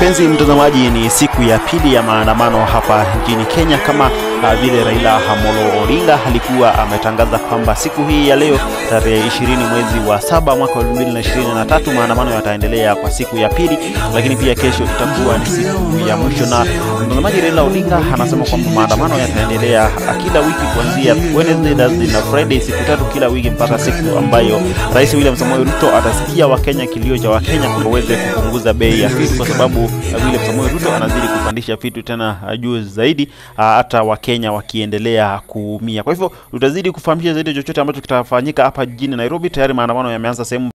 Mpenzi mtazamaji, ni siku ya pili ya maandamano hapa nchini Kenya, kama uh, vile Raila Amolo Odinga alikuwa ametangaza kwamba siku hii ya leo tarehe 20 mwezi wa saba mwaka wa 2023 maandamano yataendelea kwa siku ya pili, lakini pia kesho itakuwa ni siku ya mwisho. Na mtazamaji, Raila Odinga anasema kwamba maandamano yataendelea kila wiki kuanzia Wednesday, Thursday na Friday, siku tatu kila wiki mpaka siku ambayo Rais William Samoei Ruto atasikia Wakenya kilio cha Wakenya kwamba waweze kupunguza bei ya vitu, kwa sababu uh, William Samoei Ruto anazidi kupandisha vitu tena uh, juu zaidi, uh, hata Wakenya wakiendelea kuumia. Kwa hivyo tutazidi kufahamisha zaidi chochote ambacho kitafanyika hapa jijini Nairobi. Tayari maandamano yameanza sehemu